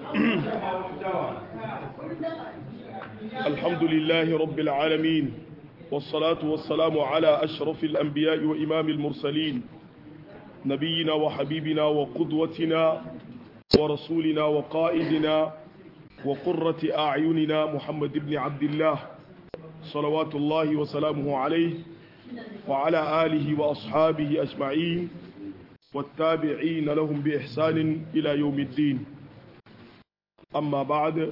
الحمد لله رب العالمين والصلاة والسلام على أشرف الأنبياء وإمام المرسلين نبينا وحبيبنا وقدوتنا ورسولنا وقائدنا وقرة أعيننا محمد بن عبد الله صلوات الله وسلامه عليه وعلى آله وأصحابه أجمعين والتابعين لهم بإحسان إلى يوم الدين أما بعد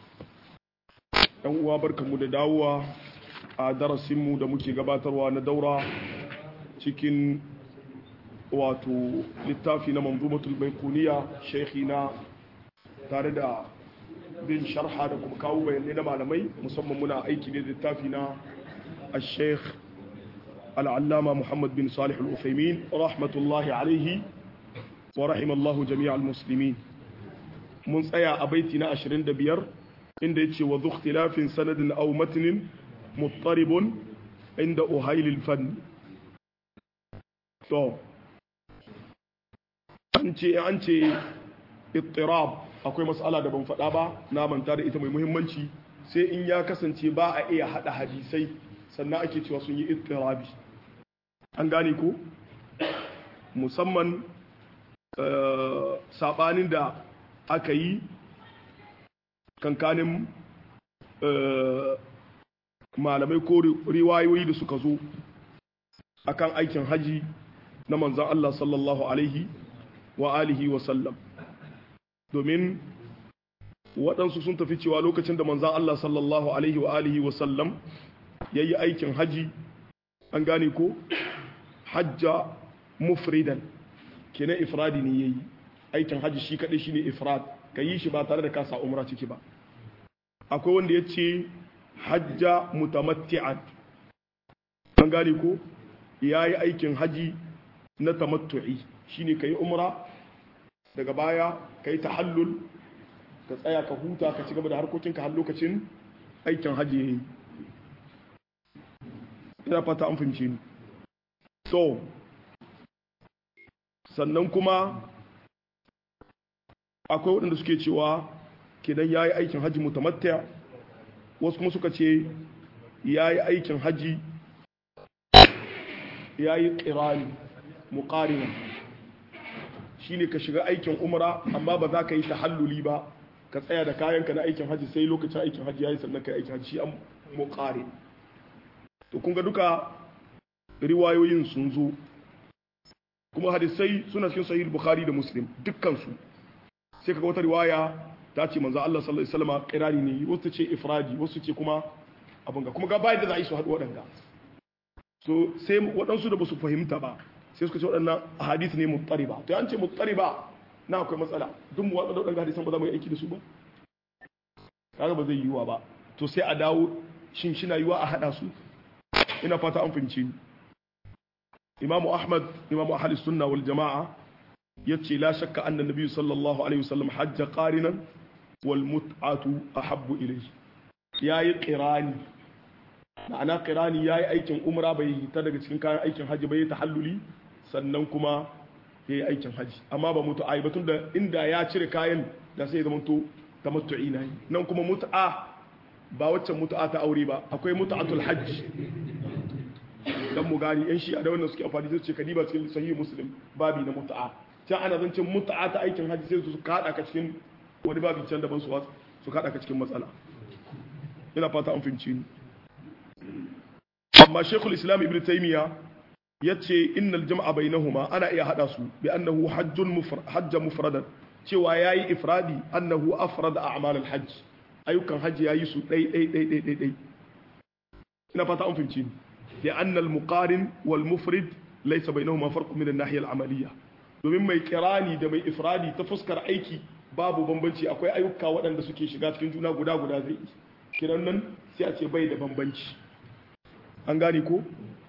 uwa barkanmu da dawowa a darasinmu da muke gabatarwa na daura cikin wato littafi na manzumatul baikuniya na tare da bin sharha da kuma kawo bayanai na malamai musamman muna aiki da littafi na a sheikh al'allama muhammad bin salih al'ufaimin rahmatullahi alaihi wa rahimallahu jami'al musulmi mun tsaya a baiti na 25 inda ya ce wa zukhtilafin sanadin au matinin muttaribun inda uhailil fanni to an ce an ce ittirab akwai matsala da ban faɗa ba na manta da ita mai muhimmanci sai in ya kasance ba a iya haɗa hadisai sannan ake cewa sun yi ittirabi an gane ko musamman saɓanin da aka yi kankanin malamai ko riwayoyi da suka zo akan aikin haji na manzan Allah sallallahu alaihi wa alihi wa sallam domin waɗansu sun tafi cewa lokacin da manzan Allah sallallahu alaihi wa alihi wa sallam ya yi aikin haji an gane ko hajja mufridan kenan ifradi ne ya yi aikin haji shi kaɗai shi ne ifrad ka yi shi ba tare da kasa umra ciki ba akwai wanda ya ce hajja mutamatti'an an gane ko ya yi aikin haji na tamattu'i shine ka yi umra daga baya ka yi tahallul ka tsaya ka huta ka ci gaba da harkokinka har lokacin aikin haji ya yi ina fata an fahimci ni so sannan kuma akwai waɗanda suke cewa kenan ya yi aikin hajji mutamatta wasu kuma suka ce ya yi aikin hajji ya yi ƙirani muƙarina shi ne ka shiga aikin umara amma ba za ka yi tahalluli ba ka tsaya da kayanka na aikin hajji sai lokacin aikin hajji ya yi sannan ka yi aikin hajji shi an muƙari to kun ga duka riwayoyin sun zo kuma hadisai suna cikin sahih bukhari da muslim dukkansu sai kaga wata riwaya ta ce manzo Allah sallallahu alaihi wasallam qirani ne wasu ce ifradi wasu ce kuma abin ga kuma ga bai da za a yi su haɗu waɗanga so sai waɗansu da ba su fahimta ba sai suka ce waɗannan hadisi ne muttariba to an ce muttariba na akwai matsala duk mu waɗanda waɗanda hadisan ba za mu yi aiki da su ba kaga ba zai yiwuwa ba to sai a dawo shin shi na yiwuwa a haɗa su ina fata an fahimci ni imamu ahmad imamu ahli sunna wal jama'a yace la shakka anna nabi sallallahu alaihi wasallam hajja qarinan wal mut'atu ahabbu ilayhi yayi qirani ma'ana qirani yayi aikin umra bai ta daga cikin kayan aikin haji bai tahalluli sannan kuma yayi aikin haji amma ba mutu'a ba tunda inda ya cire kayan da sai zama to tamattu'i na nan kuma mut'a ba waccan mut'a ta aure ba akwai mut'atul hajj dan mu gani yan shi a da wannan suke amfani da ce kadiba cikin sahih muslim babi na mut'a can ana zancen mut'a ta aikin hajji sai su kada ka cikin wani babi can daban su su kada ka cikin matsala ina fata an fahimci ni amma shekul islam ibn taymiya yace innal jam'a bainahuma ana iya hada su bi annahu hajjun mufrad hajja mufradan cewa yayi ifradi annahu afrada a'mal al-hajj ayyukan hajji yayi su dai dai dai dai dai ina fata an fahimci ni لأن المقارن والمفرد ليس بينهما فرق من الناحية العملية domin mai kirani da mai ifradi ta fuskar aiki babu bambanci akwai ayyuka waɗanda suke shiga cikin juna guda guda zai kiran nan sai a ce bai da bambanci an gane ko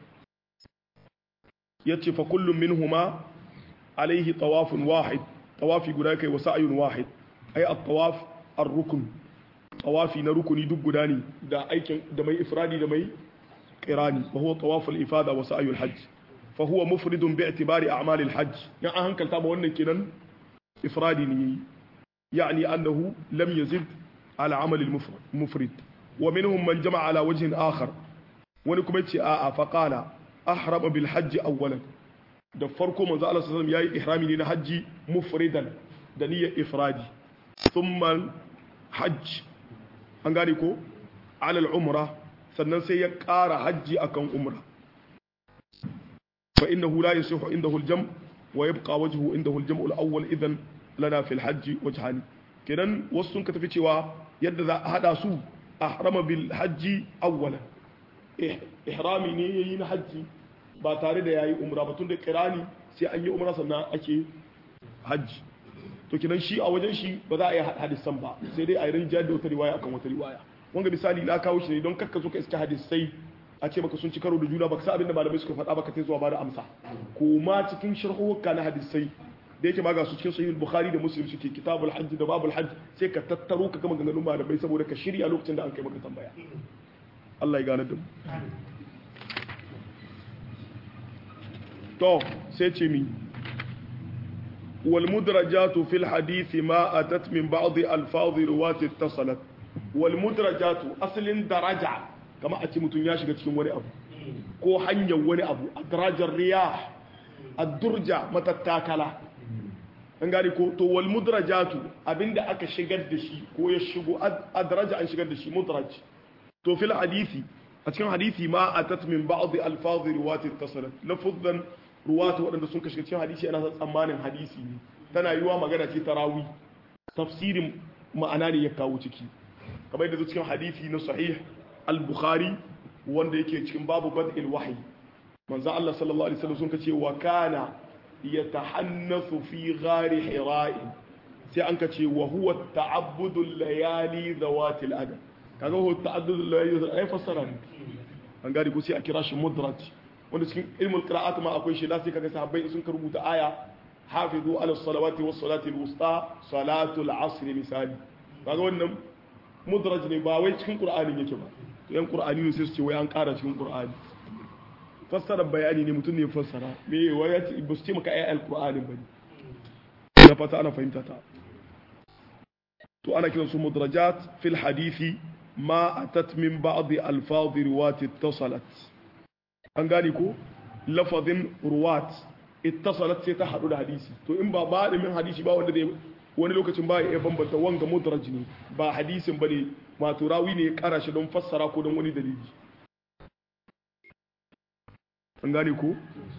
ya ce fa kullum min huma alaihi tawafin wahid tawafi guda kai wasu ayun wahid ai a tawaf ar rukun tawafi na rukuni duk guda ne da aikin da mai ifradi da mai kirani wa huwa tawaful ifada wa sa'yul hajj fa huwa mufridun bi i'tibari a'mal al hajj ya an hankalta ba wannan kenan ifradi ne يعني أنه لم يزد على عمل المفرد ومنهم من جمع على وجه آخر ونكم آآ فقال أحرم بالحج أولا da farko manzo Allah sallallahu alaihi wasallam yayi ihrami ne na haji mufridan da niyyar ifradi thumma hajj an gane ko alal umra sannan sai ya ƙara hajji akan umra fa innahu la yasihu indahu al-jam wa yabqa wajhu indahu al-jam al-awwal idan lana fi al-hajj wajhani kenan wasu sun ka tafi cewa yadda za a hada su ahrama bil hajji awwalan ihrami ne yayi na hajji ba tare da yayi umra ba tunda kirani sai an yi umra sannan ake hajji to kenan shi a wajen shi ba za a yi hadisan ba sai dai a yi rinjiyar da wata riwaya akan wata riwaya wanga misali na kawo shi ne don kakka zo ka iska hadisai a ce maka sun ci karo da juna baka sa abin da malamai suka faɗa baka ta zuwa ba da amsa ko ma cikin sharhuka na hadisai da yake ma ga su cikin sahihul bukhari da muslim suke kitabul hajj da babul hajj sai ka tattaro ka gama ganganun malamai saboda ka shirya lokacin da an kai maka tambaya Allah ya gane da mu to sai ce mi والمدرجات في الحديث ما أتت من بعض ألفاظ رواة اتصلت والمدرجات أصل درجة كما أتي متن ياشي cikin wani abu ko hanyar wani abu adrajar riyah ad-durja matattakala an gane ko to wal mudrajatu abinda aka shigar da shi ko ya shigo adraja an shigar da shi mudraj to fil hadisi a cikin hadisi ma atat min ba'd alfaz riwayat ittasalat lafzan ruwatu waɗanda sun kashe cikin hadisi ana san tsammanin hadisi ne tana yiwa magana ce ta rawi tafsirin ma'ana ne ya kawo ciki kamar yadda cikin hadisi na sahih al-bukhari wanda yake cikin babu bad'il wahyi manzo Allah sallallahu alaihi wasallam sun kace wa kana yatahannasu fi ghari hira'i sai an kace wa huwa ta'abbudu layali zawati al-adab kaga huwa ta'abbudu layali ay fassara an gari ko sai a kira shi mudraj wanda cikin ilmul qira'at ma akwai shi sai kaga sahabbai sun ka rubuta aya hafizu ala salawati was salati al-wusta salatu al-asr misali kaga wannan mudraj ne ba wai cikin qur'ani yake ba to yan qur'ani ne sai su ce wai an ƙara cikin qur'ani fassara bayani ne mutum ne fassara me wai ya ce ba su ce maka ayi al-qur'ani bane na fata ana fahimta ta to ana kiransu mudrajat fil hadisi ma atat min ba'd alfaz riwat ittasalat an gane ko lafazin ruwat ittasalat sai ta hadu da hadisi to in ba ba min hadisi ba wanda zai wani lokacin ba ya bambanta wanga mudraj ne ba hadisin bane ma turawi ne ya kara shi don fassara ko don wani dalili an gane ko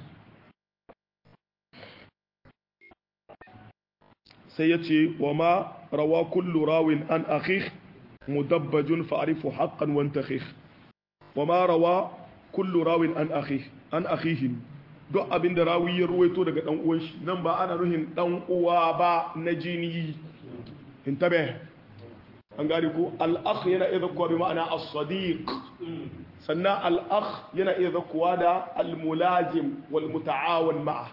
sai ya ce wa ma rawa kullu rawin an akhih mudabbajun fa'rifu haqqan wa antakhih wa ma rawa kullu rawin an akhih an akhihi duk abinda rawi ya ruwaito daga dan uwan shi nan ba ana nuhin dan uwa ba na jini intabe an gane ko al-akh yana iya zakkuwa bi ma'ana as-sadiq sannan al-akh yana iya zakkuwa da al-mulazim wal muta'awan ma'a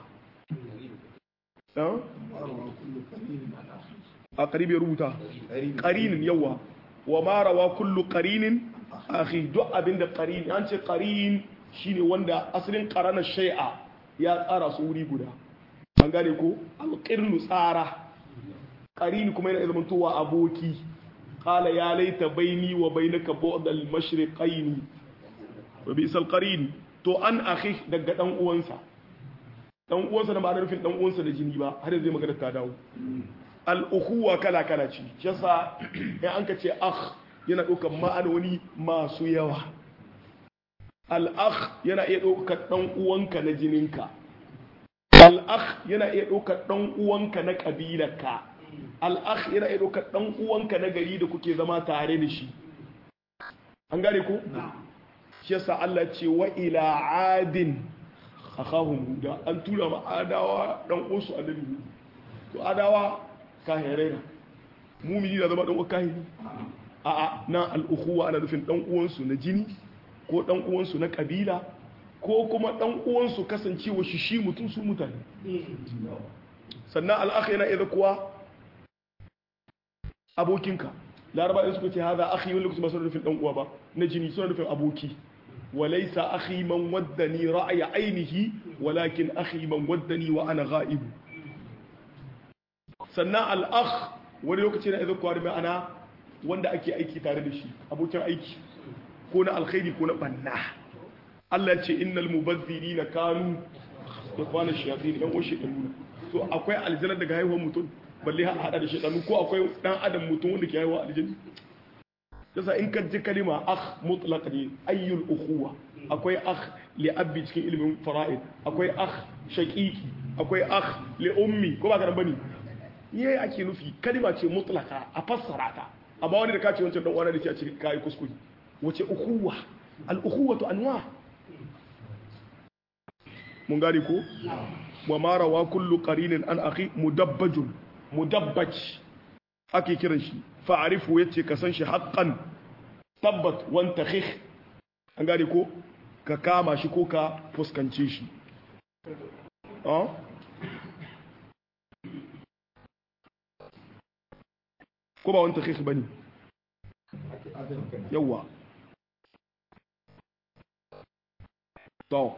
a ƙarib ya rubuta ƙarinin yawa wa marawa kullu ƙarinin akhi duk abinda ƙarin an ce ƙarin shine wanda asalin ƙaranar shai'a ya tsara su wuri guda an gane ko alƙirnu tsara ƙarin kuma yana zama towa aboki ƙala ya laita baini wa bainaka bu'dal mashriqaini wa bisal qarin to an akhi daga dan uwansa dan uwansa da ma'anar nufin dan uwansa da jini ba har zai magana ta dawo al-ukhuwa kala kala ce shi yasa in an ka ce akh yana ɗaukar ma'anoni masu yawa al-akh yana iya ɗaukar dan uwanka na jininka al-akh yana iya ɗaukar dan uwanka na kabilarka al-akh yana iya ɗaukar dan uwanka na gari da kuke zama tare da shi an gane ko shi yasa Allah ce wa ila adin akhahum huda an tura ma adawa dan uwansu annabi to adawa kahirai na mumini na zama dan uwan kahiri a a na al-ukhuwa ana nufin dan uwansu na jini ko dan uwansu na kabila ko kuma dan uwansu kasancewa shi shi mutum su mutane sannan al-akh yana idza kuwa abokinka laraba in suka ce haza akhi wani lokacin ba suna nufin dan uwa ba na jini suna nufin aboki وليس أخي من ودني رأي عينه ولكن أخي من ودني وأنا غائب سناء الأخ wani lokaci na idan kwari ma'ana wanda ake aiki tare da shi abokin aiki ko na alkhairi ko na banna Allah ya ce innal mubazzirina kanu ikhwana shayatin yan washe da nuna so akwai aljanna daga haihuwar mutum balle ha hada da shaytanu ko akwai dan adam mutum wanda ke haihuwa aljanna yasa in ka ji kalima akh mutlaq ne ayyul ukhuwa akwai akh li abbi cikin ilimin fara'id akwai akh shaqiqi akwai akh li ummi ko ba ka bane yayi ake nufi kalima ce mutlaka a fassara ta amma wani da kace wancan dan uwana da ke a cikin kai kuskure wace ukhuwa al ukhuwatu anwa mun gane ko wa ma rawa kullu qarinin an akhi mudabbajun mudabbaj ake kiran shi fa'arifu yace ka san shi haqqan tabbat wan takhikh an gane ko ka kama shi ko ka fuskance shi ah ko ba wan takhikh bane yawa to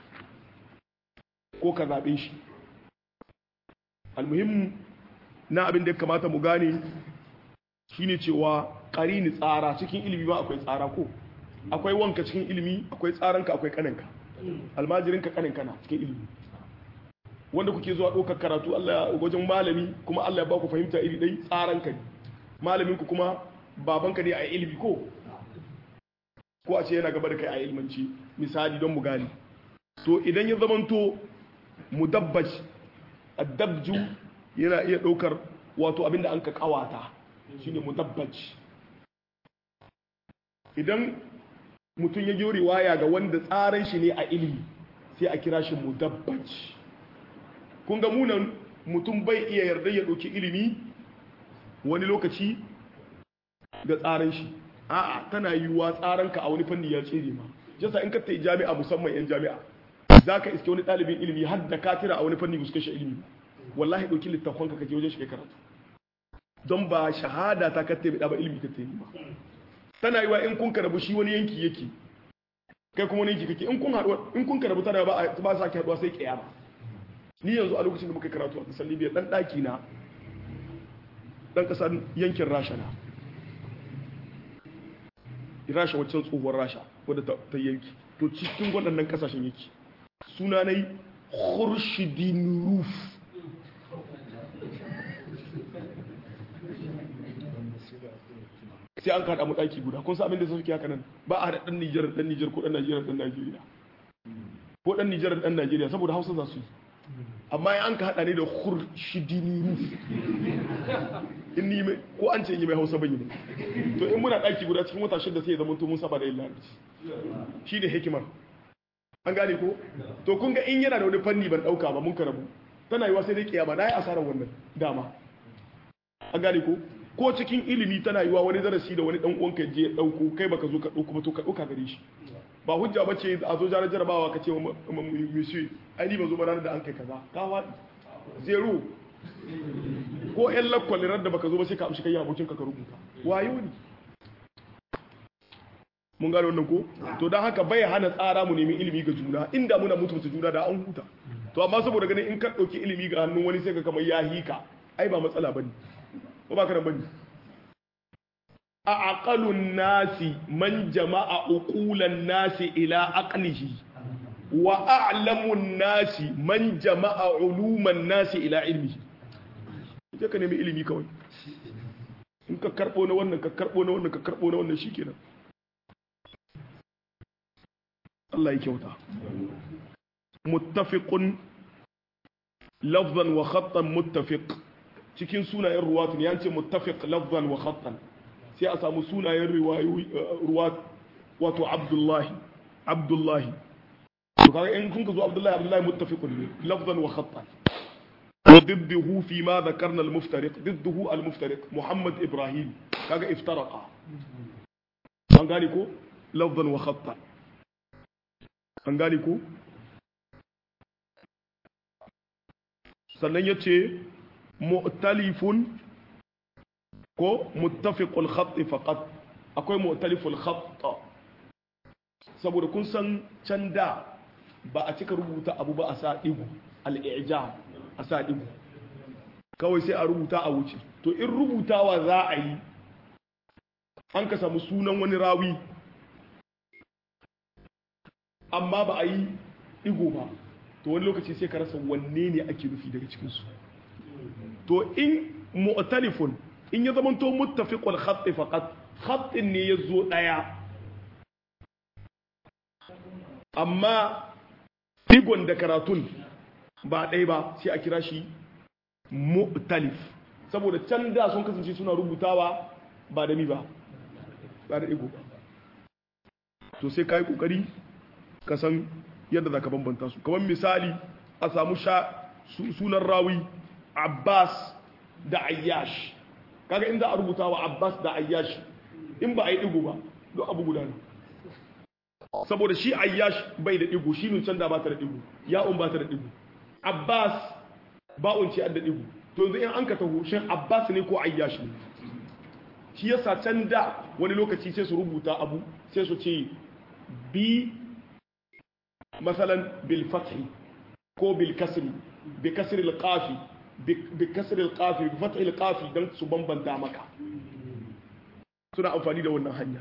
ko ka zaɓe shi almuhimmu na abin da ya kamata mu gane shine cewa ƙarini tsara cikin ilimi ba akwai tsara ko akwai wanka cikin ilimi akwai tsaranka akwai kaninka almajirinka kaninka na cikin ilimi wanda kuke zuwa ɗaukar karatu Allah wajen malami kuma Allah ya ba ku fahimta iri ɗai tsaranka ne malaminku kuma babanka ne a ilimi ko ko a ce yana gaba da kai a ilmanci misali don mu gane to idan ya zamanto mudabbaj addabju yana iya ɗaukar wato abinda an ka kawata shine mudabbaj idan mutum ya yi riwaya ga wanda tsaran shi ne a ilimi sai a kira shi mudabbaj kun ga munan mutum bai iya yarda ya ɗauki ilimi wani lokaci ga tsaran shi a'a tana yiwuwa tsaranka a wani fanni ya tsere ma jasa in ka ta jami'a musamman yan jami'a za ka iske wani ɗalibin ilimi har da katira a wani fanni ba su kashe ilimi wallahi ɗauki littafin ka kake wajen shi kai karatu don ba shahada ta katte bai ba ilimi katte ba tana yiwa in kun karabu shi wani yanki yake kai kuma wani yanki kake in kun haɗu in kun karabu tana ba ba sa ki haɗuwa sai kiyama ni yanzu a lokacin da muka karatu a kasar Libya dan ɗaki na dan kasar yankin Rasha na Rasha waccan tsohuwar Rasha wadda ta yanki to cikin waɗannan kasashen yake suna na yi khurshidin ruf sai an kaɗa mu ɗaki guda kun sa abin da suke haka nan ba a haɗa ɗan Nijar ɗan Nijar ko ɗan Najeriya ɗan Najeriya ko ɗan Nijar ɗan Najeriya saboda Hausa za su yi amma ya an ka haɗa ne da khurshidin ruf in ni mai ko an ce yi mai Hausa ban yi to in muna ɗaki guda cikin wata shida sai ya zama to mun saba da yin larabci shi ne hikimar an gane ko to kun ga in yana da wani fanni ban dauka ba mun karabu tana yiwa sai dai kiyama na yi asarar wannan dama an gane ko ko cikin ilimi tana yiwa wani darasi da wani dan uwanka je ya dauko kai baka zo ka dauko ba to ka dauka gare shi ba hujja ba ce a zo jarar jarabawa ka ce wa monsieur ai ni ba zo ba ranar da an kai kaza ka wadi zero ko yan lakwalirar da baka zo ba sai ka amshi kai abokin ka ka rubuta wayo ne mun gano wannan ko to dan haka bai hana tsara mu nemi ilimi ga juna inda muna mutunta juna da an huta to amma saboda ganin in ka dauki ilimi ga hannun wani sai ka kamar ya hika ai ba matsala bane ko ba ka nan bane a aqalun nasi man jama'a uqulan nasi ila aqlihi wa a'lamun nasi man jama'a uluman nasi ila ilmihi sai ka nemi ilimi kawai in ka karbo na wannan ka karbo na wannan ka karbo na wannan shikenan Allah ya kyauta muttafiqun lafzan wa khattan muttafiq cikin sunayen ruwatu ne yance muttafiq lafzan wa khattan sai a samu sunayen ruwat wato abdullahi abdullahi to kaga in kun ka zo abdullahi abdullahi muttafiqun ne lafzan wa khattan وضده فيما ذكرنا المفترق ضده المفترق محمد إبراهيم كاga افترق an gane ko lafzan wa khattan an gane ko sannan ya ce mu'talifun ko muttafiqul khatti faqat akwai mu'taliful khatta saboda kun san can da ba a cika rubuta abu ba a sa digu al-i'jam a sa digu kawai sai a rubuta a wuce to in rubutawa za a yi an ka samu sunan wani rawi amma ba a yi digo ba to wani lokaci sai ka rasa wanne ne ake nufi daga cikinsu to in mu'talifun in ya zamanto muttafiqul khatt faqat khattin ne ya zo daya amma digon da karatun ba ɗaya ba sai a kira shi mu'talif saboda can da sun kasance suna rubutawa ba da mi ba ba da digo ba to sai ka yi ƙoƙari ka san yadda za ka bambanta su kamar misali a samu sha sunan rawi abbas da ayyash kaga inda a rubuta wa abbas da ayyash in ba a yi digo ba don abu guda ne saboda shi ayyash bai da digo shi can da ba ta da digo ya'un ba ta da digo abbas ba'un ce da digo to yanzu in an ka taho shin abbas ne ko ayyash ne shi yasa can da wani lokaci sai su rubuta abu sai su ce bi masalan bil fathi ko bil kasri bi kasri al qafi bi kasri al qafi bi fathi al qafi dan su bambanta maka suna amfani da wannan hanya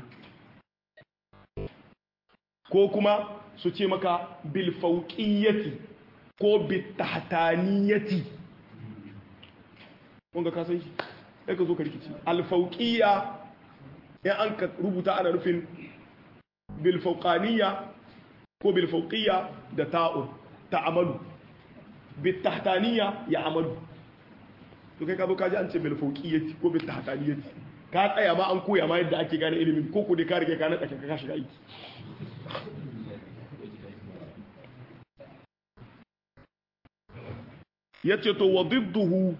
ko kuma su ce maka bil fawqiyati ko bi tahtaniyati kun ga ka san shi sai ka zo ka rikici al fawqiya in an ka rubuta ana nufin bil fawqaniyya ko bil fawqiyya da ta'un ta'amalu bil tahtaniyya ya amalu to kai ka zo ka ji an ce bil fawqiyyati ko bil tahtaniyati ka tsaya ma an koya ma yadda ake gane ilimin ko ko dai ka rike ka nada ka shiga aiki yace to wa didduhu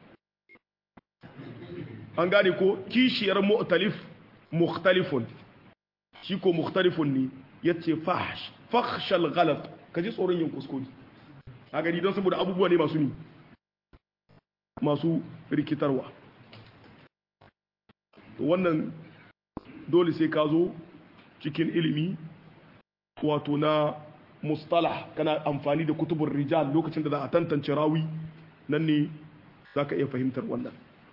an gane ko kishiyar mu'talif mukhtalifun shi ko mukhtalifun ne yace fahsh fakhshal ghalat kaji tsoron yin kuskure a gani don saboda abubuwa ne masu ni masu rikitarwa wannan dole sai ka zo cikin ilimi wato na mustalah kana amfani da kutubun rijal lokacin da za a tantance rawi nan ne za ka iya fahimtar wannan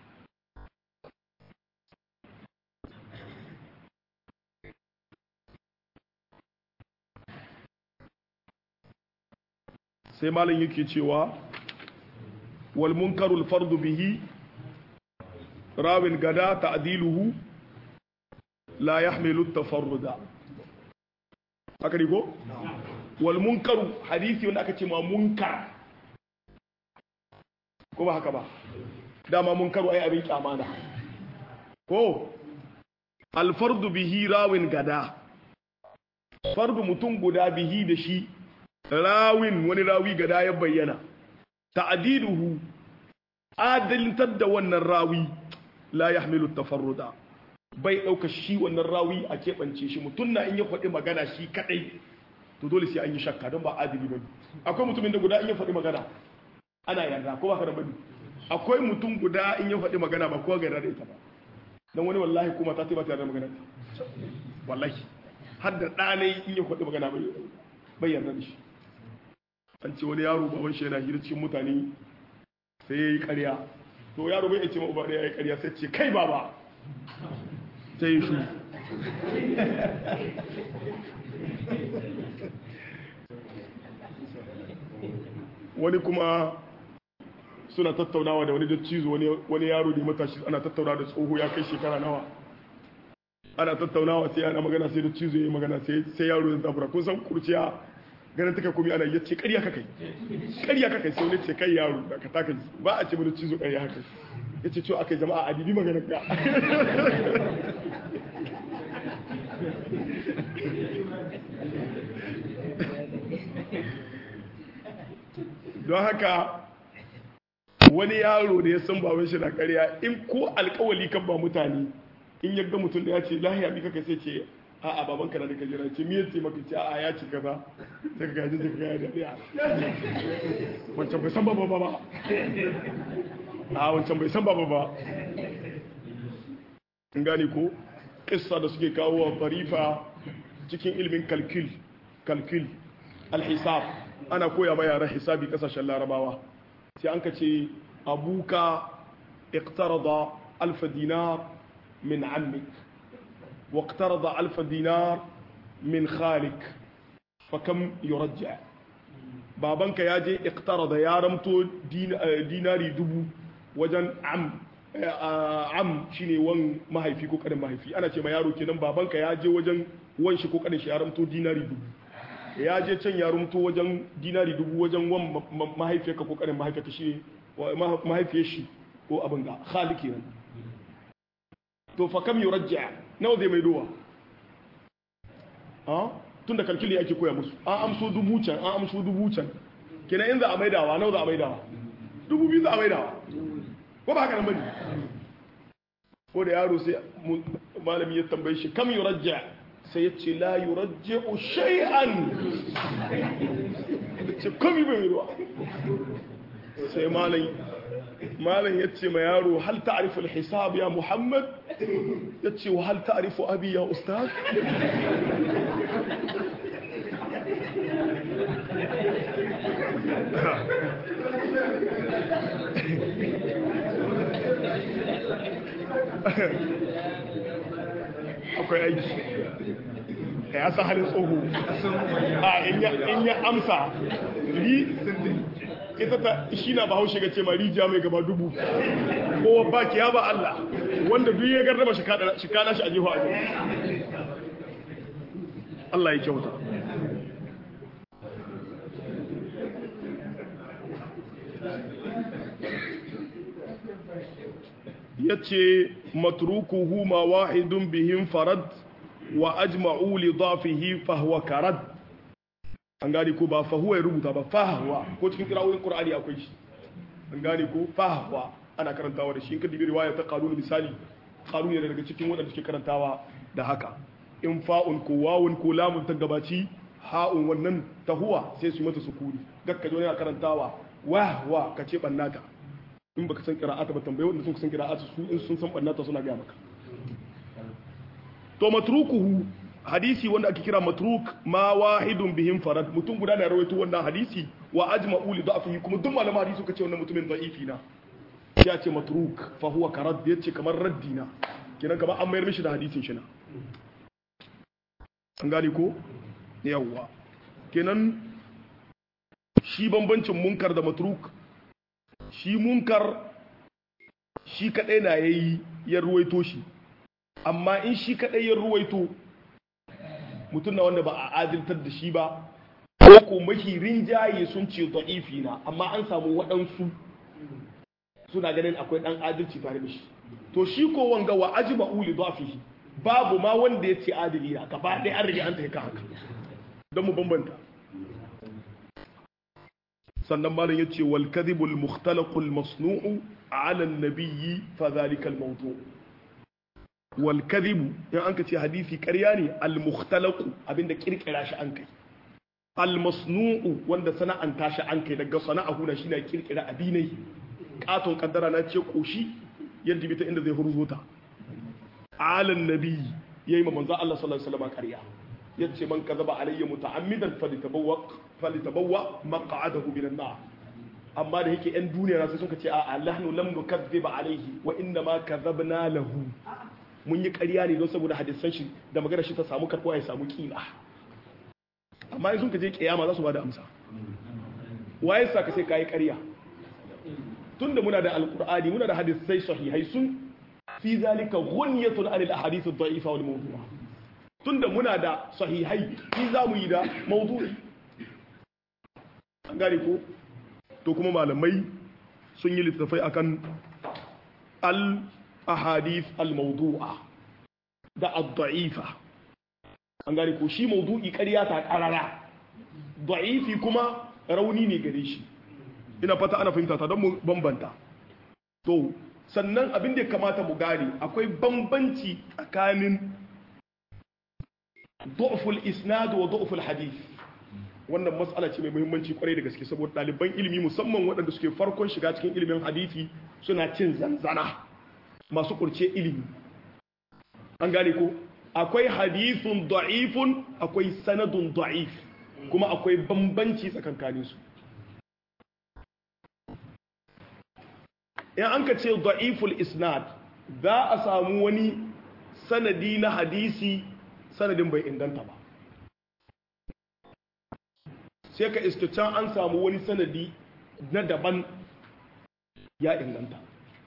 sai malam yake cewa wal munkarul fardu bihi rawin gada ta'diluhu la yahmilu tafarruda haka ne ko wal munkaru hadisi wanda aka ce ma munkar ko ba haka ba dama munkaru ai abin kyamana ko al fardu bihi rawin gada fardu mutum guda bihi da shi rawin wani rawi gada ya bayyana ta'diluhu adaltar da wannan rawi la yahmilu tafarruda bai ɗauka shi wannan rawi a keɓance shi mutum na in ya faɗi magana shi kaɗai to dole sai an yi shakka don ba adili ba akwai mutumin da guda in ya faɗi magana ana yarda ko ba ka da bane akwai mutum guda in ya faɗi magana ba kowa ga yarda da ita ba dan wani wallahi kuma ta ce ba ta yarda magana wallahi har da ɗanai in ya faɗi magana bai yarda da shi an ce wani yaro baban shi yana hira cikin mutane sai ya yi ƙarya to yaro bai ce ma uba ɗaya ya yi ƙarya sai ce kai baba sai ya shu wani kuma suna tattaunawa da wani dattizo wani yaro da matashi ana tattaunawa da tsoho ya kai shekara nawa ana tattaunawa sai ana magana sai dattizo ya yi magana sai yaro ya zabura kun san kurciya ganin take kuma ana yace ƙarya kakai ƙarya kakai sai wani ce kai yaro da ka taka ba a ce mana cizo ƙarya haka yace cewa akai jama'a a dibi maganar ka don haka wani yaro da ya san baban shi na ƙarya in ko alƙawali kan ba mutane in yadda mutum da ya ce lahiya bi kaka sai ce a'a baban ka na da kajira ce me yace maka ce a'a ya ci kaza sai ka gaji sai ka gaya da ɗaya wancan bai san baba ba a wancan bai san baba ba in gane ko kissa da suke kawo wa tarifa cikin ilimin kalkil kalkil alhisab ana koya ma yaran hisabi kasashen larabawa sai an ka ce abuka اقترض ألف دينار من عمك واقترض ألف دينار من خالك فكم يرجع babanka ya je iqtarada ya ramto dinari dubu wajen am am shine wan mahaifi ko kanin mahaifi ana ce ma yaro kenan babanka ya je wajen wan shi ko kanin shi ya ramto dinari dubu ya je can ya ramto wajen dinari dubu wajen wan mahaifiyarka ko kanin mahaifiyarka shi mahaifiyar shi ko abin ga khali kenan to fa kam yurajja nawa zai mai dowa ah tunda kalkili ake koya musu an amso dubu can an amso dubu can kenan in za a maidawa nawa za a maidawa dubu biyu za a maidawa ko ba haka nan bane ko da yaro sai malami ya tambaye shi kam yurajja sai ya ce la yurajja shay'an ce komi bai mai ruwa sai malam malam ya ce ma yaro hal ta'rifu al-hisab ya muhammad ya ce wa hal ta'rifu abi ya ustaz akwai aiki ya san halin tsoho a in ya amsa ri ita ta shi na ba haushe ga ce ma rijiya mai gaba dubu kowa ba ki ya ba Allah wanda duk ya garraba shi kana shi a jiho a Allah ya kyauta ya ce matrukuhu ma wahidun bihin farad wa ajma'u li dhafihi fahuwa karad an gane ko ba fahuwa ya rubuta ba fahuwa ko cikin kirawoyin qur'ani akwai shi an gane ko fahuwa ana karantawa da shi in ka dibi riwaya ta qalun misali qalun ne daga cikin wadanda suke karantawa da haka in fa'un ko wawun ko lamun ta gabaci ha'un wannan tahuwa sai su yi mata sukuni gakka jo yana karantawa wa wa ka ce bannata in baka san qira'ata ba tambaye wanda sun san qira'ata su in sun san bannata suna ga maka to matrukuhu hadisi wanda ake kira matruk ma wahidun bihim farad mutum guda da rawaito wannan hadisi wa ajma'u li da'fihi kuma duk malaman hadisi suka ce wannan mutumin da'ifi na ya ce matruk fa huwa karad yace kamar raddina kenan kamar an mayar mishi da hadisin shi na an gane ko yawwa kenan shi bambancin munkar da matruk shi munkar shi kadai na yayi ya ruwaito shi amma in shi kadai ya ruwaito mutum na wanda ba a adiltar da shi ba ko ko mafi rinjaye sun ce da'ifi na amma an samu waɗansu suna ganin akwai ɗan adalci tare da shi to shi ko wanga wa ajma uli dafihi babu ma wanda ya ce adili na gaba ɗaya an rage an taika haka don mu bambanta sannan malam ya ce wal kadhibul mukhtalaqul masnu'u ala an-nabiyyi fa dhalika al-mawdu' wal kadhibu in an ka ce hadisi ƙarya ne al mukhtalaqu abinda kirkira shi an kai al masnu'u wanda sana'anta shi an kai daga sana'ahu na shi na kirkira abinai katon kaddara na ce koshi yadda bita inda zai hurzo ta alan nabi yayi ma manzo Allah sallallahu alaihi wasallam ƙarya yace man kazaba alayya muta'ammidan falitabawwa falitabawwa maq'adahu minan nar amma da yake yan duniya sai suka ce a nahnu lam nukazziba alayhi wa inna ma kazabna lahu mun yi ƙarya ne don saboda hadisan shi da magana shi ta samu karɓuwa ya samu kila amma in sun ka je kiyama za su ba da amsa waye sa ka sai ka yi ƙarya tun da muna da alƙur'ani muna da hadisai sahihai sun fi zalika ghunyatun anil ahadith ad-da'ifa wal mawdu'a tun da muna da sahihai fi za mu yi da mawdu'i an gane ko to kuma malamai sun yi littattafai akan al ahadith al-mawdu'a da ad-da'ifa an gane ko shi mawdu'i ƙarya ta ƙarara da'ifi kuma rauni ne gare shi ina fata ana fahimta ta don mu bambanta to sannan abin da ya kamata mu gane akwai bambanci tsakanin du'ful isnad wa du'ful hadith wannan matsala ce mai muhimmanci kwarai da gaske saboda ɗaliban ilimi musamman waɗanda suke farkon shiga cikin ilimin hadisi suna cin zanzana masu kurce ilimi an gane ko akwai hadithun da'ifun akwai sanadun da'if kuma akwai bambanci tsakankanin su in an ka ce da'iful isnad za a samu wani sanadi na hadisi sanadin bai inganta ba sai ka iska can an samu wani sanadi na daban ya inganta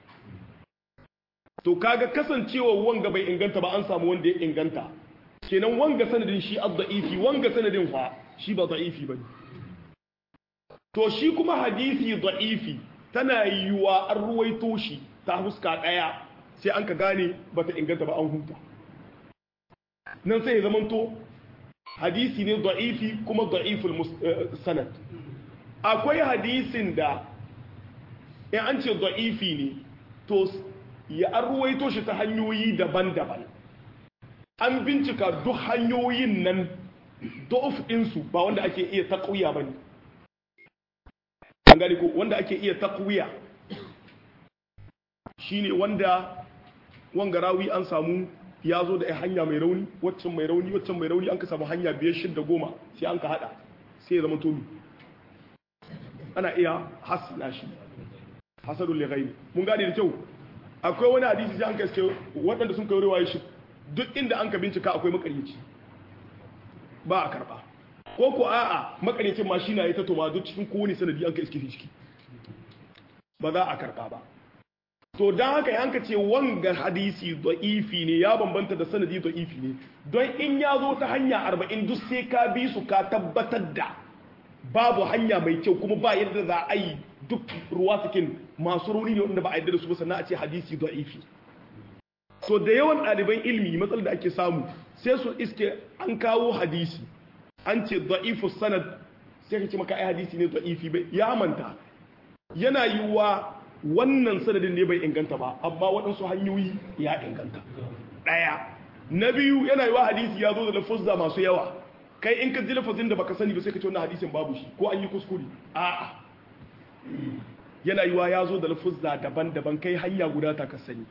to kaga kasancewa wanga bai inganta ba an samu wanda ya inganta kenan wanga sanadin shi ad-da'ifi wanga sanadin fa shi ba da'ifi bane to shi kuma hadisi da'ifi tana yiwa an ruwaito shi ta huska daya sai an ka gane bata inganta ba an huta nan sai ya zamanto hadisi ne da'ifi kuma da'iful sanad akwai hadisin da in an ce da'ifi ne to ya an ruwaito shi ta hanyoyi daban-daban an bincika duk hanyoyin nan da'uf ɗinsu ba wanda ake iya taƙuya ba ne an gani ko wanda ake iya taƙuya shi ne wanda wangarawi an samu ya zo da hanya mai rauni waccan mai rauni waccan mai rauni an ka samu hanya biyar shidda goma sai an ka hada sai ya zama tomi ana iya hasna shi hasadun lighairi mun gane da kyau akwai wani hadisi sai an ka iske waɗanda sun kai riwaye shi duk inda an ka bincika akwai makaryaci ba a karba ko ko a'a makaryacin ma shi na yi ta toma duk cikin kowane sanadi an ka iske ciki ba za a karba ba to don haka yanka ce wanga hadisi da'ifi ne ya bambanta da sanadi da'ifi ne don in ya zo ta hanya arba'in duk sai ka bi su ka tabbatar da babu hanya mai kyau kuma ba yadda za a yi duk ruwa cikin masu rauni ne wanda ba a yadda da su ba sannan a ce hadisi da'ifi to da yawan ɗaliban ilmi matsalar da ake samu sai su iske an kawo hadisi an ce da'ifu sanad sai ka ce maka ai hadisi ne da'ifi bai ya manta yana yiwuwa wannan sanadin ne bai inganta ba amma waɗansu hanyoyi ya inganta ɗaya na biyu yana yiwa hadisi ya zo da lafuzza masu yawa kai in ka ji lafazin da baka sani ba sai ka ce wannan hadisin babu shi ko an yi kuskure a'a yana yiwa ya zo da lafuzza daban-daban kai hanya guda ta ka sani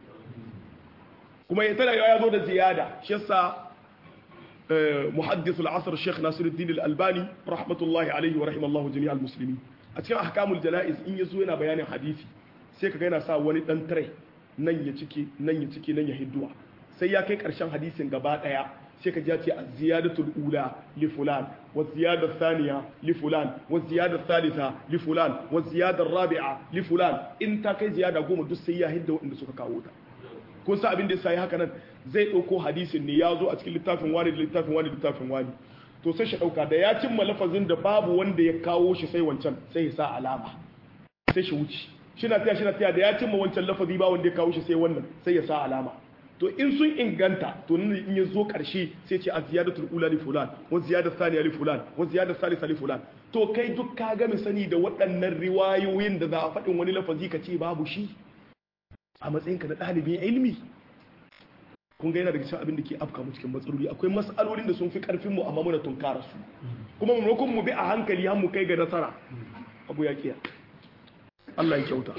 kuma ya tana ya zo da ziyada shi yasa muhaddith al-asr Sheikh Nasiruddin al-Albani rahmatullahi alaihi wa rahimallahu jami'al muslimin a cikin ahkamul janaiz in yazo yana bayanin hadisi sai kaga yana sa wani dan tare nan ya cike nan ya cike nan ya hidduwa sai ya kai karshen hadisin gaba daya sai ka ji ya ce az-ziyadatul ula li fulan wa ziyada thaniya li fulan wa ziyada thalitha li fulan wa ziyada rabi'a li fulan in ta kai ziyada goma duk sai ya hidda wanda suka kawo ta kun sa abin da ya sai haka nan zai ɗauko hadisin ne ya zo a cikin littafin wani da littafin wani da littafin wani to sai shi ɗauka da ya cimma lafazin da babu wanda ya kawo shi sai wancan sai ya sa alama sai shi wuce shi na taya shi na taya da ya cimma wancan lafazi ba wanda ya kawo shi sai wannan sai ya sa alama to in sun inganta to nan in ya zo ƙarshe sai ce a ziyadatul ula li fulan wa ziyadat thaniya li fulan wa ziyadat thalitha li fulan to kai duk ka ga sani da waɗannan riwayoyin da za a faɗin wani lafazi ka ce babu shi a matsayinka na ɗalibin ilmi kun ga yana daga cikin abin da ke afka mu cikin matsaloli akwai matsalolin da sun fi karfin mu amma muna tunkara su kuma maimakon mu bi a hankali har mu kai ga nasara abu ya kiya Allah ya kyauta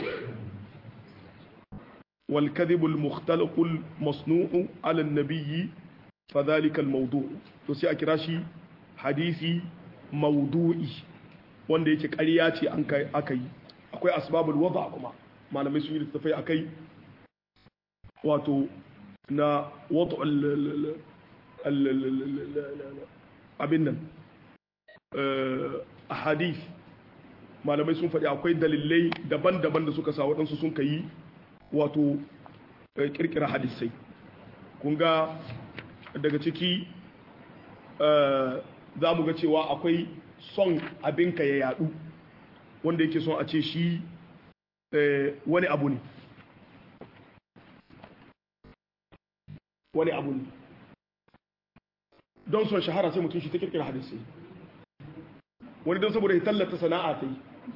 wal kadhib al mukhtalaq al masnu'u ala an nabiy fa dhalika al mawdu' to sai a kira shi hadisi mawdu'i wanda yake ƙarya ce an kai aka yi akwai asbabul wada kuma malamai sun yi littafai akai wato na wata abin nan a hadith malamai sun faɗi akwai dalilai daban-daban da suka sa waɗansu sun ka yi wato ƙirƙira hadisai kun ga daga ciki za mu ga cewa akwai son abinka ya yadu wanda yake son a ce shi wani abu ne wani abu ne don son shahara sai mutum shi ta kirkira hadisi wani don saboda ya tallata sana'a ta yi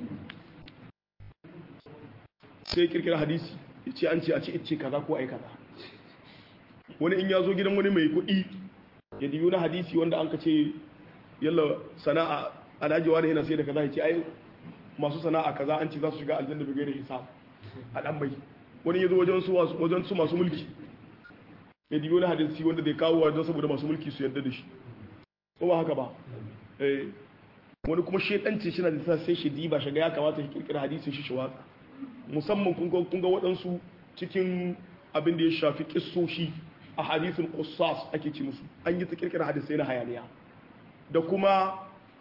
sai kirkira hadisi ya ce an ce a ce ice kaza ko ai kaza wani in ya zo gidan wani mai kuɗi ya diyo na hadisi wanda an ka ce yalla sana'a alhaji wani yana sai da kaza ya ce ai masu sana'a kaza an ce za su shiga aljanna bai da hisab a dan bai wani ya zo wajen su masu mulki ya dibi wani hadisi wanda zai kawo wajen saboda masu mulki su yarda da shi ko ba haka ba wani kuma shedanci shi na da sa sai shi diba shiga ya kamata shi kirkira hadisin shi shi watsa musamman kun ga waɗansu cikin abin da ya shafi kissoshi a hadithul qussas ake ci musu an yi ta kirkira hadisai na hayaniya da kuma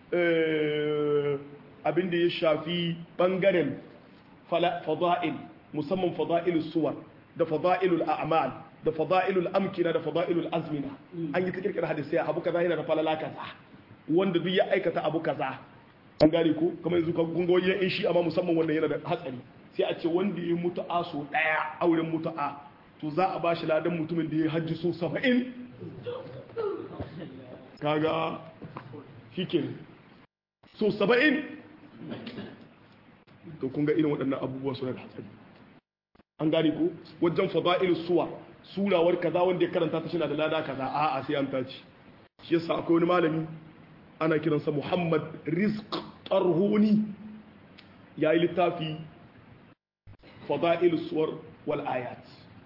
abin da ya shafi bangaren fada'il musamman fada'ilus suwar da fada'ilul a'mal da fada'ilul amkina da fada'ilul azmina an yi ta kirkira hadisai abu kaza yana da falala kaza wanda duk ya aikata abu kaza an gane ko kamar yanzu ka gungo yin shi amma musamman wanda yana da hatsari sai a ce wanda ya mutu'a so daya auren mutu'a to za a bashi ladan mutumin da ya hajji so 70 kaga shike so 70 to kun ga irin waɗannan abubuwa suna da hatsari an gane ko wajen fada'ilus suwa surawar kaza wanda ya karanta ta shina da lada kaza a'a sai an tace shi yasa akwai wani malami ana kiransa Muhammad Rizq Tarhuni yayi littafi fada'ilus suwar wal ayat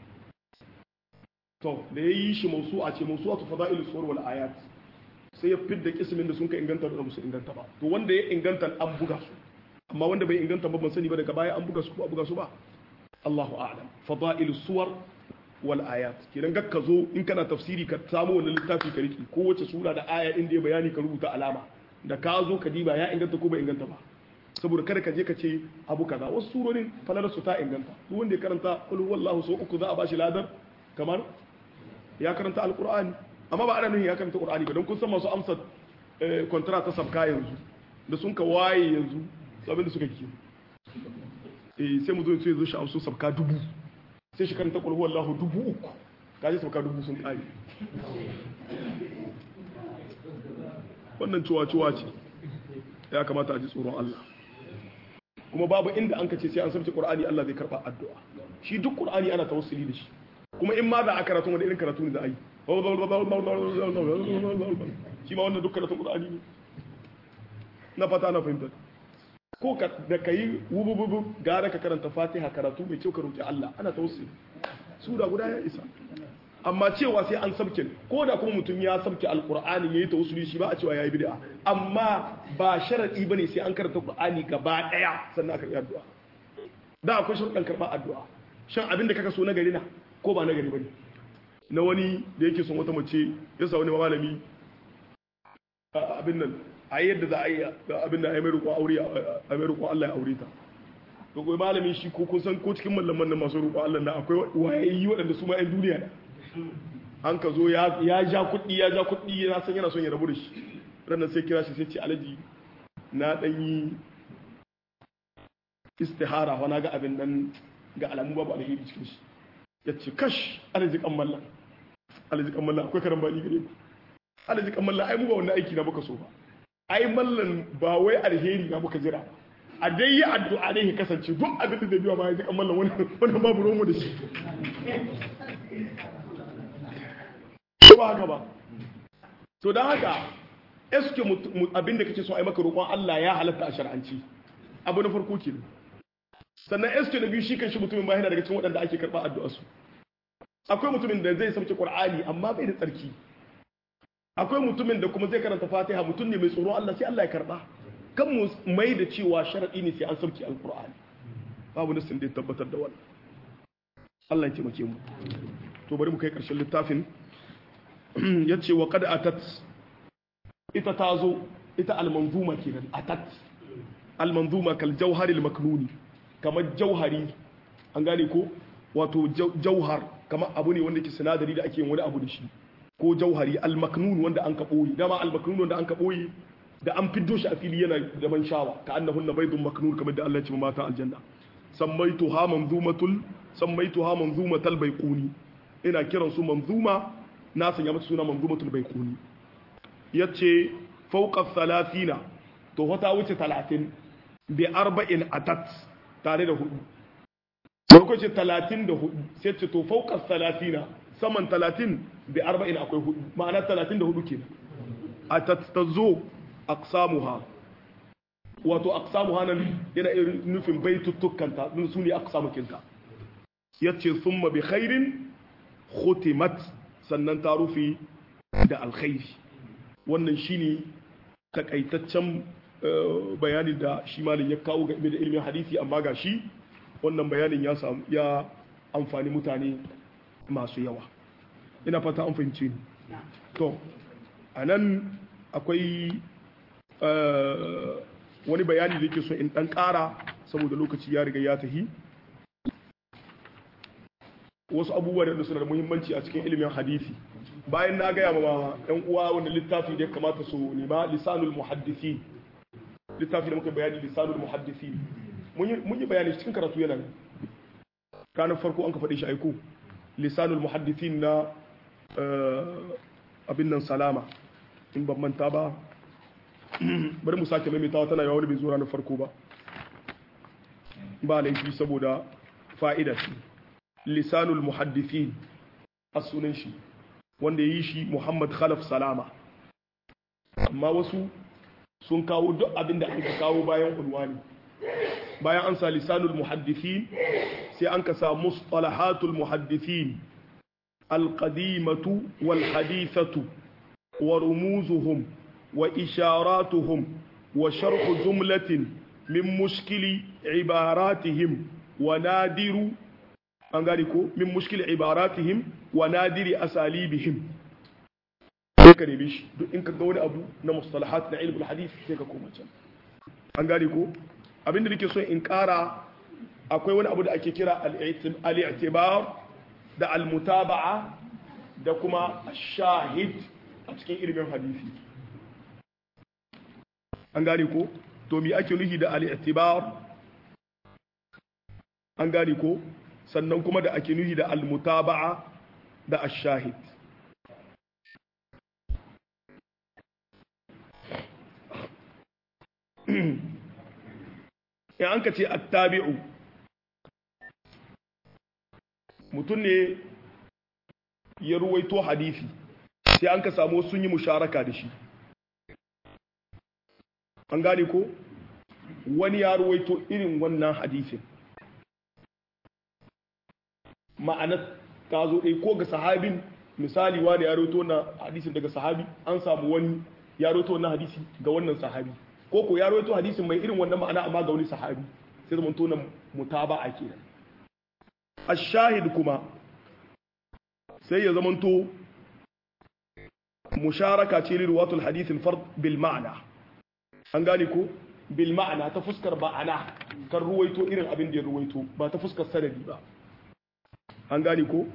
to da yayi shi mawsu'a ce mawsu'atu fada'ilus suwar wal ayat sai ya fidda kismin da sun ka inganta da musu inganta ba to wanda ya inganta an buga su amma wanda bai inganta ba ban sani ba daga baya an buga su ko a buga su ba Allahu a'lam fada'ilus suwar wal ayat kenan ga ka zo in kana tafsiri ka samu wannan littafi ka riki ko wace sura da aya inda ya bayani ka rubuta alama da ka zo ka diba ya inganta ko bai inganta ba saboda kada ka je ka ce abu kaza wasu surorin falalar su ta inganta duk wanda ya karanta qul huwallahu so uku za a bashi ladar kamar ya karanta alqur'ani amma ba ana nufin ya karanta qur'ani ba don kun san masu amsa contract ta sabka yanzu da sun ka waye yanzu abin da suka kiyo eh sai mu zo sai zo shi amsu sabka dubu sai shi karanta qul huwallahu dubu uku kaje sabka dubu sun kare wannan cuwa-cuwa ce ya kamata a ji tsoron Allah kuma babu inda an ka ce sai an sabce Qur'ani Allah zai karba addu'a shi duk Qur'ani ana tawassuli da shi kuma in ma za a karatu wanda irin karatu ne za a yi shi ma wannan duk karatun Qur'ani ne na fata na fahimta ko ka da kai wubububu gara ka karanta Fatiha karatu mai kyau ka roki Allah ana tawassuli sura guda ya isa amma cewa sai an sabke ko da kuma mutum ya sabke alkur'ani yayi tawassuli shi ba a cewa yayi bid'a amma ba sharadi bane sai an karanta qur'ani gaba daya sannan aka yi addu'a da akwai sharuɗan karɓar addu'a shan abin da kaka so na gari na ko ba na gari bane na wani da yake son wata mace ya sa wani malami abin nan a yadda za a yi abin da a yi mai roƙon aure a mai roƙon Allah ya aure ta to kai malamin shi ko kun san ko cikin mallaman nan masu roƙon Allah na akwai wayayi waɗanda su ma 'yan duniya ne an ka zo ya ja kuɗi ya ja kuɗi ya san yana son ya rabu da shi ranar sai kira shi sai ce alaji na ɗan yi istihara wa na ga abin nan ga alamu babu alheri cikin shi ya ce kash alaji kan mallan alaji kan mallan akwai karan bani gare ku alaji kan mallan ai mu ba wannan aiki na muka so ba ai mallan ba wai alheri na muka jira a dai yi addu'a dai ya kasance duk abin da zai biya ba ya ji kan mallan wannan babu romo da shi ba haka ba to don haka eske abinda kake so a yi maka roƙon Allah ya halatta a shar'anci abu na farko ke sannan eske na biyu shi kan shi mutumin ba yana daga cikin waɗanda ake karɓa addu'a su akwai mutumin da zai sauke Qur'ani amma bai da tsarki akwai mutumin da kuma zai karanta Fatiha mutum ne mai tsoro Allah sai Allah ya karɓa kan mu mai da cewa sharadi ne sai an sauke Al-Qur'ani babu nasin da ya tabbatar da wannan Allah ya taimake mu to bari mu kai ƙarshen littafin ya ce wa kada atat ita ta zo ita almanzuma kenan atat almanzuma kal jauharil maknuni kamar jauhari an gane ko wato jauhar kamar abu ne wanda ke sinadari da ake yin wani abu da shi ko jauhari almaknun wanda an ka ɓoye dama almaknun wanda an ka ɓoye da an fiddo shi a fili yana da ban shawa ka annahunna baydun maknun kamar da Allah ya ce mata aljanna sammaituha manzumatul sammaituha manzumatal baiquni ina kiran su manzuma na sanya mata suna manzumatul baiquni yace fawqa thalathina to wata wuce 30 bi arba'in atat tare da hudu farko ce 34 sai ce to fawqa thalathina saman 30 bi arba'in akwai hudu ma'ana 34 kenan atat tazo aqsamuha wato aqsamuha nan yana irin nufin baitutukanta din su ne aqsamukinta yace summa bi khairin khutimat sannan ta rufe da alkhairi wannan shine takaitaccen bayani da shi malin ya kawo game da ilimin hadisi amma ga shi wannan bayanin ya samu ya amfani mutane masu yawa ina fata an fahimci ni to a nan akwai wani bayani da yake so in dan kara saboda lokaci ya riga ya tahi wasu abubuwa da suna da muhimmanci a cikin ilimin hadisi bayan na gaya ma yan uwa wanda littafi da ya kamata su nema lisanul muhaddisi littafi da muka bayani lisanul muhaddisi mun yi bayani cikin karatu yana ranar farko an ka faɗi shi aiko lisanul muhaddisin na abin nan salama in ban manta ba bari mu sake maimaitawa tana yawa wani bai zo ranar farko ba ba laifi saboda fa'ida ce lisanul muhaddisin a sunan shi wanda ya yi shi muhammad khalaf salama amma wasu sun kawo duk abin da aka kawo bayan unwani bayan an sa lisanul muhaddisin sai an ka sa mustalahatul muhaddisin alqadimatu wal hadithatu wa rumuzuhum wa isharatuhum wa sharhu jumlatin min mushkili ibaratihim wa nadiru an gani ko min mushkili ibaratihim wa nadiri asalibihim sai ka nemi shi duk in ka ga wani abu na mustalahat na ilmul hadith sai ka koma can an gani ko abinda nake so in kara akwai wani abu da ake kira al-i'tibar da al-mutaba'a da kuma shahid a cikin ilimin hadisi an gane ko to me ake nufi da al-i'tibar an gane ko sannan kuma da ake nufi da al-mutaba'a da ash-shahid in an ka ce attabi'u mutum ne ya ruwaito hadisi sai an ka samu sun yi musharaka da shi an gane ko wani ya ruwaito irin wannan hadisin ma'anar ta zo ɗai ko ga sahabin misali wani ya ruwaito na hadisin daga sahabi an samu wani ya ruwaito wannan hadisi ga wannan sahabi ko ko ya rawaito hadisin mai irin wannan ma'ana amma ga wani sahabi sai zaman tona mutaba'a kenan ash-shahid kuma sai ya zaman to musharaka ce riwayatul hadith al-fard bil ma'na an gane ko bil ma'na ta fuskar ba'ana kan ruwaito irin abin da ya ruwaito ba ta fuskar sanadi ba an gane ko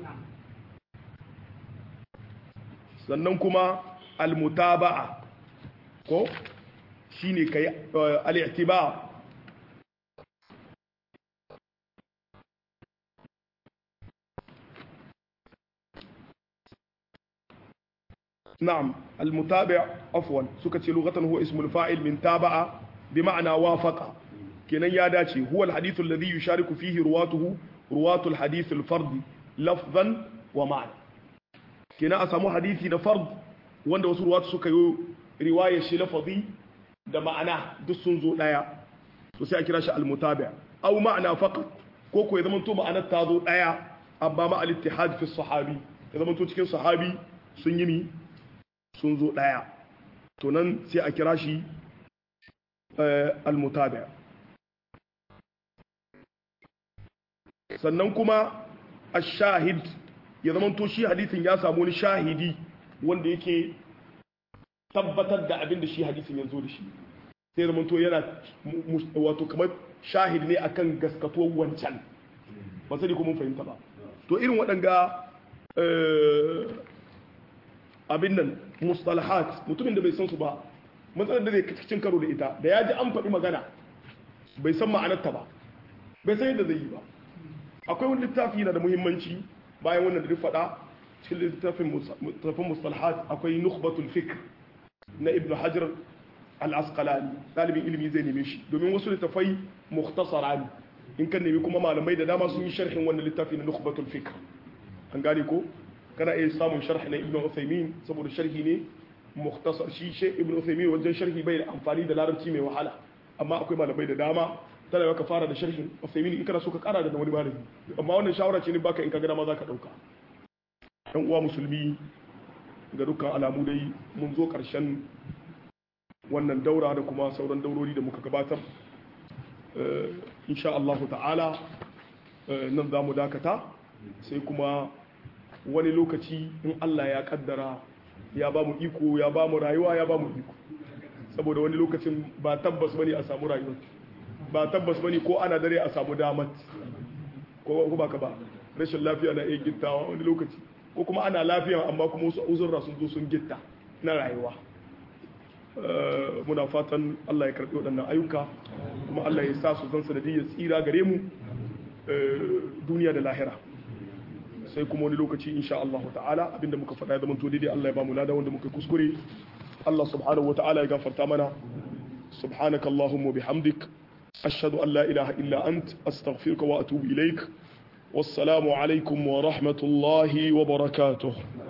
sannan kuma al-mutaba'a ko shine kai al-i'tibar نعم المتابع عفوا سكتي لغة هو اسم الفاعل من تابع بمعنى وافق كنا يا داتي هو الحديث الذي يشارك فيه رواته رواة الحديث الفرد لفظا ومعنى كنا أسمو حديثي فرد wanda wasu ruwatu suka yi riwaya shi lafazi da ma'ana duk sun zo daya to sai a kira shi al-mutabi aw ma'ana faqat ko ko ya zama to ma'anar ta zo daya amma ma al-ittihad fi sahabi ya zama to cikin sahabi sun yi mi sun zo daya to nan sai a kira shi al-mutabi sannan kuma ash-shahid ya zama to shi hadisin ya samu wani shahidi wanda yake tabbatar da abin da shi hadisin ya zo da shi sai zama to yana wato kamar shahid ne akan gaskatuwar wancan ba sai kuma fahimta ba to irin waɗanga abin nan mustalahat mutumin da bai san su ba matsalar da zai cin karo da ita da ya ji an faɗi magana bai san ma'anarta ba bai san yadda zai yi ba akwai wani littafi na da muhimmanci bayan wannan da duk faɗa cikin littafin mustalahat akwai nukhbatul fikr na ibnu hajar al-asqalani dalibin ilimi zai neme shi domin wasu littafai mukhtasara ne in kan nemi kuma malamai da dama sun yi sharhin wannan littafi na nukhbatul fikr an gane ko kana iya samun sharhi na ibnu uthaymin saboda sharhi ne mukhtasar shi shi ibnu uthaymin wajen sharhi bai da amfani da larabci mai wahala amma akwai malamai da dama tana yau ka fara da sharhin uthaymin in kana so ka kara da wani malami amma wannan shawara ce ne baka in ka ga dama zaka dauka yan uwa musulmi ga dukkan alamu dai mun zo ƙarshen wannan daura da kuma sauran daurori da muka gabatar insha Allah ta'ala nan za mu dakata sai kuma wani lokaci in Allah ya kaddara ya ba mu iko ya ba mu rayuwa ya ba mu iko saboda wani lokacin ba tabbas bane a samu rayuwa ba tabbas bane ko ana dare a samu damat ko ba ka ba rashin lafiya na iya gittawa wani lokaci ko kuma ana lafiya amma kuma wasu uzurra sun zo sun gitta na rayuwa muna fatan Allah ya karɓi waɗannan ayyuka kuma Allah ya sa su zan sanadiyyar tsira gare mu duniya da lahira sai kuma wani lokaci insha Allah ta'ala abinda muka faɗa ya zama to daidai Allah ya ba mu lada wanda muka kuskure Allah subhanahu wa ta'ala ya gafarta mana subhanaka allahumma bihamdik ashhadu an la ilaha illa ant astaghfiruka wa atubu ilaik wassalamu alaikum wa rahmatullahi wa barakatuh